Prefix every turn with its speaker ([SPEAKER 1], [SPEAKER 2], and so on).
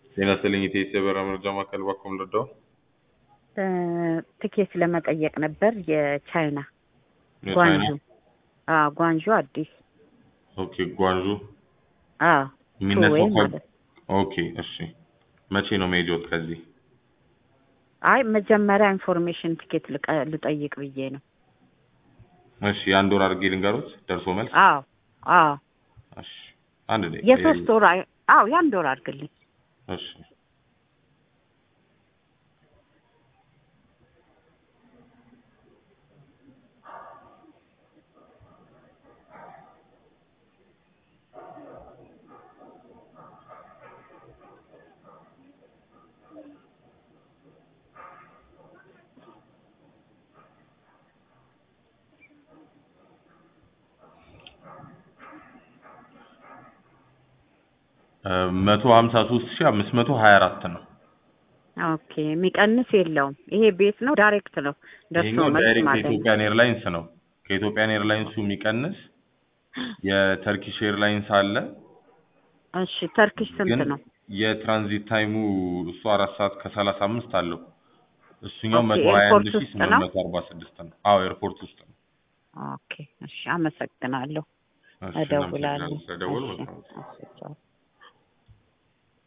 [SPEAKER 1] ጤና ይስጥልኝ የኢትዮ የበረራ መረጃ ማዕከል ባኮም ልርዳው?
[SPEAKER 2] ትኬት ለመጠየቅ ነበር የቻይና
[SPEAKER 1] የቻይና?
[SPEAKER 2] ጓንዡ አዎ ጓንዡ አዲስ
[SPEAKER 1] ኦኬ ጓንዡ
[SPEAKER 2] አዎ
[SPEAKER 1] የሚነሳው
[SPEAKER 2] ቱዌይ
[SPEAKER 1] ከ-
[SPEAKER 2] ማለት
[SPEAKER 1] ኦኬ እሺ መቼ ነው መሄጃዎት ከዚህ?
[SPEAKER 2] አይ መጀመሪያ ኢንፎርሜሽን ትኬት ልቀ- ልጠይቅ ብዬ ነው
[SPEAKER 1] እሺ የአንድ ወር አድርጌ ልንገሩት ደርሶ መልስ?
[SPEAKER 2] አዎ አዎ
[SPEAKER 1] እሺ አንድ ደቂቃ
[SPEAKER 2] የሶስት ወር አይ- አዎ የአንድ ወር አድርግልኝ
[SPEAKER 1] እሺ መቶ ሀምሳ ሶስት ሺህ አምስት መቶ ሀያ አራት ነው።
[SPEAKER 2] ኦኬ የሚቀንስ የለውም ይሄ ቤት ነው ዳይሬክት ነው ደርሶ
[SPEAKER 1] ይሄኛው
[SPEAKER 2] መልስ
[SPEAKER 1] ዳይሬክት
[SPEAKER 2] ማለት ነው
[SPEAKER 1] የኢትዮጵያን ኤርላይንስ ነው። ከኢትዮጵያን ኤርላይንሱ የሚቀንስ የተርኪሽ ኤርላይንስ አለ።
[SPEAKER 2] እሺ ተርኪሽ ስንት
[SPEAKER 1] ግን
[SPEAKER 2] ነው
[SPEAKER 1] የትራንዚት ታይሙ እሱ አራት ሰዓት ከሰላሳ አምስት አለው። እሱኛው
[SPEAKER 2] ኦኬ፣
[SPEAKER 1] መቶ ሀያ አንድ
[SPEAKER 2] ኤርፖርት
[SPEAKER 1] ሺህ
[SPEAKER 2] ውስጥ
[SPEAKER 1] ስምንት
[SPEAKER 2] ነው?
[SPEAKER 1] መቶ አርባ ስድስት ነው። አዎ ኤርፖርት ውስጥ ነው።
[SPEAKER 2] ኦኬ እሺ አመሰግናለሁ
[SPEAKER 1] እሺ፣
[SPEAKER 2] እደውላለሁ
[SPEAKER 1] እናመሰግናለን ስለደወሉ።
[SPEAKER 2] እሺ፣
[SPEAKER 1] መልካም ጊዜ።
[SPEAKER 2] እሺ ቻው።